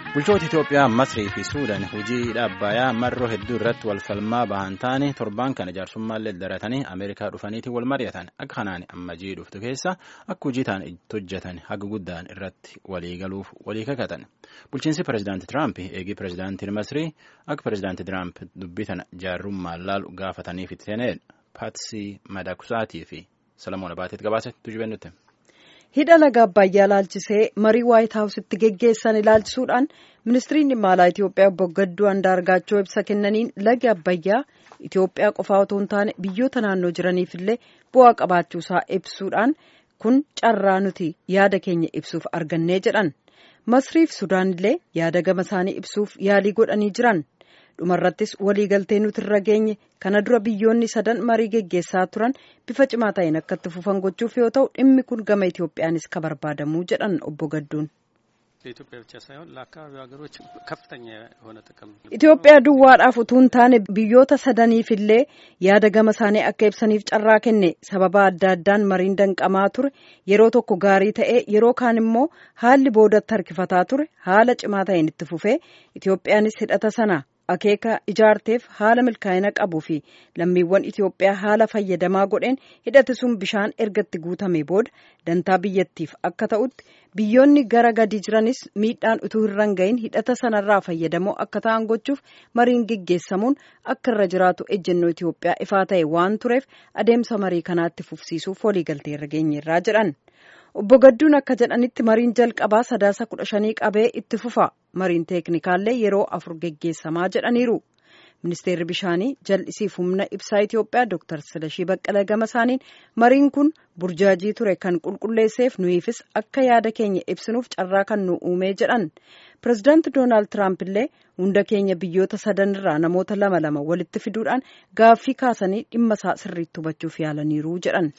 Bulchoota Itoophiyaa Masrii fi Suudaan hojii dhaabbayaa marroo hedduu irratti wal falmaa bahan taane torbaan kana jaarsummaanlee daratanii Ameerikaa dhufaniitiin wal mari'atan akka kanaan ammajii dhuftu keessa akka hojii ta'an itti hojjetan haga guddaan irratti walii galuuf walii kakatan. Bulchiinsi Pireezidaantii Tiraamp eegii Pireezidaantiin Masrii akka Pireezidaantii Tiraamp dubbii tana jaarrummaan laalu gaafataniif itti seenedha. Paatsii Madakusaatii fi Salamoon Abaateet gabaasa tujubennutti. hidha laga abbayyaa ilaalchisee marii waayit haawusitti geggeessan ilaalchisuudhaan ministiriin dhimma alaa Itoophiyaa obbo Gadduu Andaargaachoo ibsa kennaniin lagi abbayyaa Itoophiyaa qofaa otoo hin taane biyyoota naannoo jiraniif illee bu'aa qabaachuusaa ibsuudhaan kun carraa nuti yaada keenya ibsuuf argannee jedhan masriif sudaan illee yaada gama isaanii ibsuuf yaalii godhanii jiran. dhumarrattis waliigaltee nuti irra geenye kana dura biyyoonni sadan marii geggeessaa turan bifa cimaa ta'een akka itti fufan gochuuf yoo ta'u dhimmi kun gama Itoophiyaanis ka barbaadamuu jedhan obbo Gadduun. ለኢትዮጵያ ብቻ ሳይሆን ለአካባቢው ሀገሮች ከፍተኛ የሆነ ጥቅም Itoophiyaa duwwaadhaaf utuu hin taane biyyoota sadaniif illee yaada gama isaanii akka ibsaniif carraa kenne sababa adda addaan mariin danqamaa ture yeroo tokko gaarii ta'ee yeroo kaan immoo haalli boodatti harkifataa ture haala cimaa ta'een itti fufee Itoophiyaanis hidhata sana akeeka ijaarteef haala milkaa'ina qabuu fi lammiiwwan Itoophiyaa haala fayyadamaa godheen hidhati sun bishaan ergatti guutame booda dantaa biyyattiif akka ta'utti biyyoonni gara gadi jiranis miidhaan utuu hin gahin hidhata sanarraa fayyadamoo akka ta'an gochuuf mariin geggeessamuun akka irra jiraatu ejjennoo Itoophiyaa ifaa ta'e waan tureef adeemsa marii kanaatti fufsiisuuf waliigaltee irra geenyerraa jedhan. Obbo Gadduun akka jedhanitti mariin jalqabaa sadaasa kudha shanii qabee itti fufa. Mariin teeknikaallee yeroo afur geggeessamaa jedhaniiru. Ministeerri bishaanii jal'isiif humna ibsaa Itoophiyaa Dr. Silashii Baqqala gama isaaniin mariin kun burjaajii ture kan qulqulleesseef nuyiifis akka yaada keenya ibsinuuf carraa kan nu uumee jedhan. Pireezidaanti Doonaald Tiraamp illee hunda keenya biyyoota sadanirraa namoota lama lama walitti fiduudhaan gaaffii kaasanii dhimma isaa sirriitti hubachuuf yaalaniiru jedhan.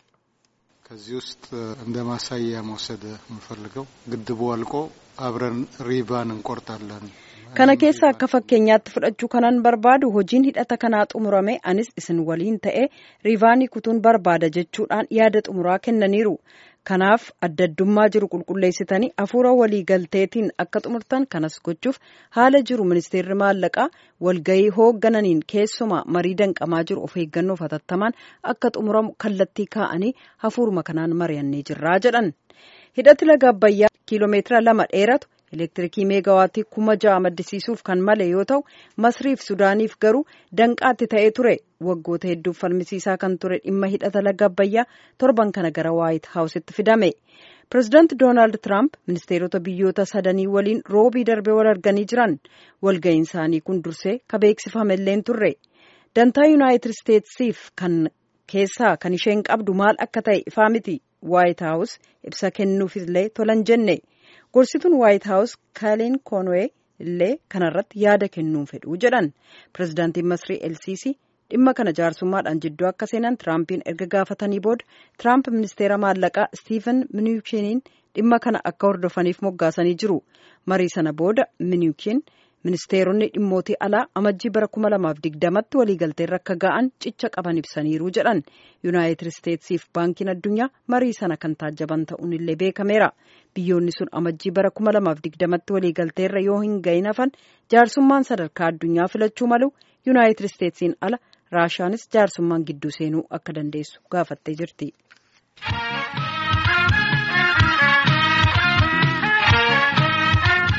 ከዚህ ውስጥ እንደ ማሳያ መውሰድ የምፈልገው ግድቡ አልቆ አብረን ሪባን እንቆርጣለን። kana keessa akka fakkeenyaatti fudhachuu kanan barbaadu hojiin hidhata kanaa xumurame anis isin waliin ta'ee riivaanii kutuun barbaada jechuudhaan yaada xumuraa kennaniiru. kanaaf adda addummaa jiru qulqulleessitanii hafuura walii galteetiin akka xumurtan kanas gochuuf haala jiru ministeerri maallaqaa walgahii hooggananiin keessumaa marii danqamaa jiru of eeggannoof hatattamaan akka xumuramu kallattii kaa'anii hafuuruma kanaan mari'annee jirraa jedhan hidhati laga abbayyaa kiiloomeetira lama dheeratu elektirikii meegawaattii kuma ja'a maddisiisuuf kan male yoo ta'u masriif sudaaniif garuu danqaatti ta'ee ture waggoota hedduuf falmisiisaa kan ture dhimma hidhata laga abbayyaa torban kana gara waayit haawusitti fidame pireezidaanti doonaald tiraamp ministeerota biyyoota sadanii waliin roobii darbee wal arganii jiran walga'iin isaanii kun dursee ka beeksifamelleen turre dantaa yuunaayitid isteetsiif kan keessaa kan isheen qabdu maal akka ta'e ifaa miti waayit haawus ibsa kennuufillee tolan jenne. gorsituun waayit haawus kaaleen koonwee illee kanarratti yaada kennuun fedhuu jedhan pireezidaantiin masrii elsiisii dhimma kana jaarsummaadhaan jidduu akka seenan tiraampiin erga gaafatanii booda tiraamp ministeera maallaqaa stiiven miniikiiniin dhimma kana akka hordofaniif moggaasanii jiru marii sana booda miniikiin ministeeronni dhimmootii alaa amajjii bara kuma lamaaf digdamatti waliigalteerra akka ga'an cicha qaban ibsaniiru jedhan yuunaayitid isteetsiif baankiin addunyaa marii sana kan taajjaban ta'uun illee beekameera biyyoonni sun amajjii bara kuma lamaaf digdamatti waliigalteerra yoo hin gahin hafan jaarsummaan sadarkaa addunyaa filachuu malu yuunaayitid isteetsiin ala raashaanis jaarsummaan gidduu seenuu akka dandeessu gaafattee jirti.